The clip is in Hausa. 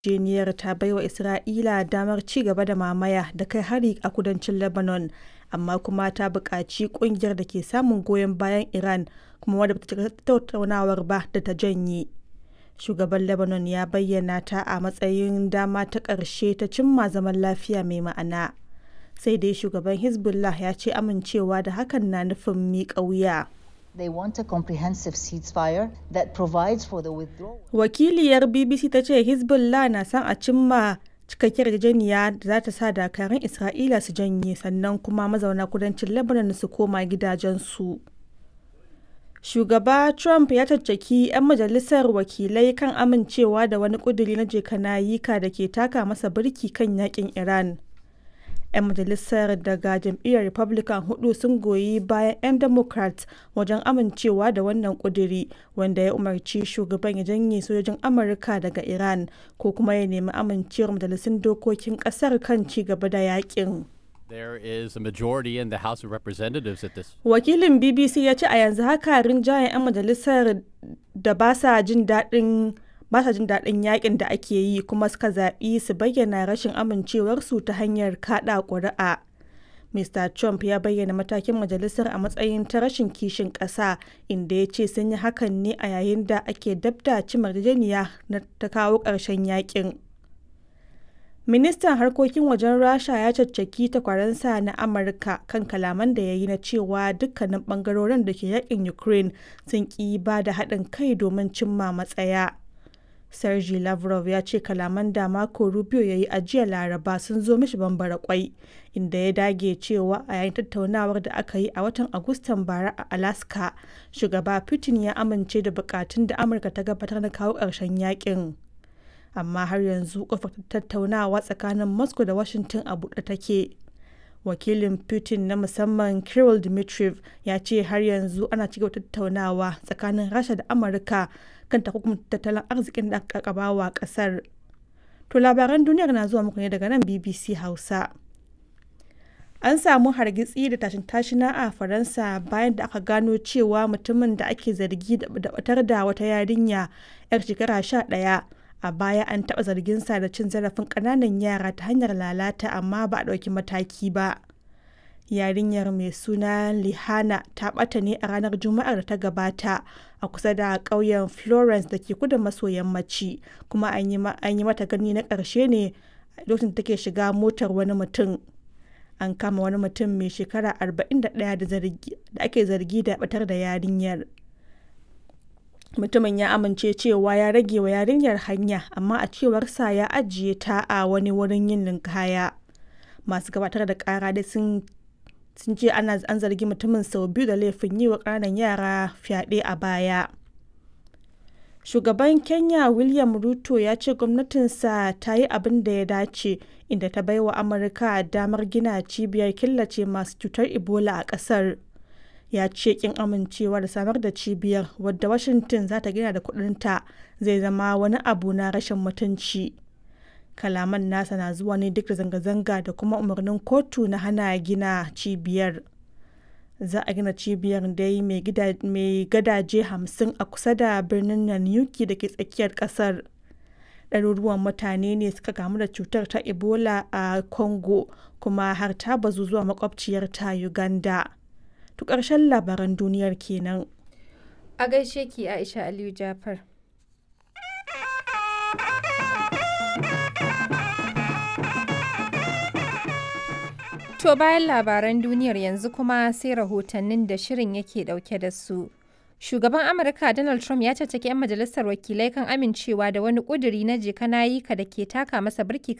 yarjejeniyar ta baiwa Isra'ila damar ci gaba da mamaya da kai hari a kudancin Lebanon, amma kuma ta buƙaci ƙungiyar da ke samun goyon bayan Iran kuma wadda ba ta shiga tattaunawar ba da ta janye. Shugaban Lebanon ya bayyana ta a matsayin dama ta ƙarshe ta cimma zaman lafiya mai ma'ana. Sai dai shugaban Hezbollah ya ce amincewa da hakan na nufin miƙa wuya. They want a comprehensive ceasefire that provides for the withdrawal. Wakiliyar BBC ta ce Hezbollah na son a cimma cikakkiyar yarjejeniya da za ta sa dakarun Isra'ila su janye sannan kuma mazauna kudancin Lebanon su koma gidajensu. Shugaba Trump ya caccaki 'yan majalisar wakilai kan amincewa da wani ƙuduri na jekanayika da ke taka masa birki kan yakin Iran. 'yan majalisar daga jam'iyyar republican hudu sun goyi bayan 'yan democrat wajen amincewa da wannan kuduri wanda ya umarci shugaban ya janye sojojin amurka daga iran ko kuma ya nemi amincewar majalisun dokokin kasar kan ci gaba da yakin There is a majority in the House of Representatives at this. wakilin bbc ya ce a yanzu haka rinjayen 'yan majalisar da ba sa jin daɗin ba sa jin daɗin yakin da ake yi kuma suka zaɓi su bayyana rashin amincewarsu ta hanyar kaɗa ƙuri'a. Mr. Trump ya bayyana matakin majalisar a matsayin ta rashin kishin ƙasa inda ya ce sun yi hakan ne a yayin da ake dabda cimar yarjejeniya na ta kawo ƙarshen yakin. Ministan harkokin wajen Rasha ya caccaki takwaransa na Amurka kan kalaman da ya yi na cewa dukkanin bangarorin da ke yakin Ukraine sun ƙi ba da haɗin kai domin cimma matsaya. Sergei Lavrov ya ce kalaman da Marco Rubio ya yi a jiya Laraba sun zo mishi bambara kwai, inda ya dage cewa a yayin tattaunawar da aka yi a watan Agustan bara a Alaska, shugaba Putin ya amince da bukatun da Amurka ta gabatar na kawo ƙarshen yakin. Amma har yanzu kofar tattaunawa tsakanin Moscow da Washington a buɗe take. Wakilin Putin na musamman Kirill Dmitriev ya ce har yanzu ana cigaba tattaunawa tsakanin Rasha da Amurka kan takunkumin tattalin arzikin da aka wa kasar. To labaran duniyar na zuwa muku ne daga nan BBC Hausa. An samu hargitsi da tashin tashina a Faransa bayan da aka gano cewa mutumin da ake zargi da batar da wata yarinya 'yar shekara sha ɗaya a baya an taɓa zarginsa da cin zarafin ƙananan yara ta hanyar lalata amma ba a ɗauki mataki ba. yarinyar mai suna lihana ta ɓata ne a ranar juma'ar da ta gabata a kusa da ƙauyen florence da ke kudu maso yammaci kuma an yi mata gani na ƙarshe ne lokacin take shiga motar wani mutum an kama wani mutum mai shekara 41 da ake zargi da batar da yarinyar mutumin ya amince cewa ya rage wa yarinyar hanya amma a cewarsa ya ajiye ta a wani wurin yin linkaya masu gabatar da kara dai sun sun ce ana an zargi mutumin sau biyu da laifin yi wa ƙananan yara fyaɗe a baya shugaban kenya william ruto ya ce gwamnatinsa ta yi abin da ya dace inda ta bai wa amurka damar gina cibiyar killace masu cutar ebola a ƙasar ya ce kin amincewa da samar da cibiyar wadda washington za ta gina da kudinta zai zama wani abu na rashin mutunci kalaman nasa na zuwa ne duk da zanga-zanga da kuma umarnin kotu na hana gina cibiyar za a gina cibiyar dai mai gadaje hamsin a kusa da birnin nanyuki da ke tsakiyar kasar ɗaruruwan mutane ne suka kamu da cutar ta ebola a congo kuma har ta bazu zuwa makwabciyar ta uganda to ƙarshen labaran duniyar kenan a gaishe ki aisha aliyu jafar To bayan labaran duniyar yanzu kuma sai rahotannin da shirin yake dauke da su. Shugaban Amurka Donald Trump ya caccaki 'yan majalisar wakilai kan amincewa da wani ƙuduri na jeka nayika da ke taka masa birki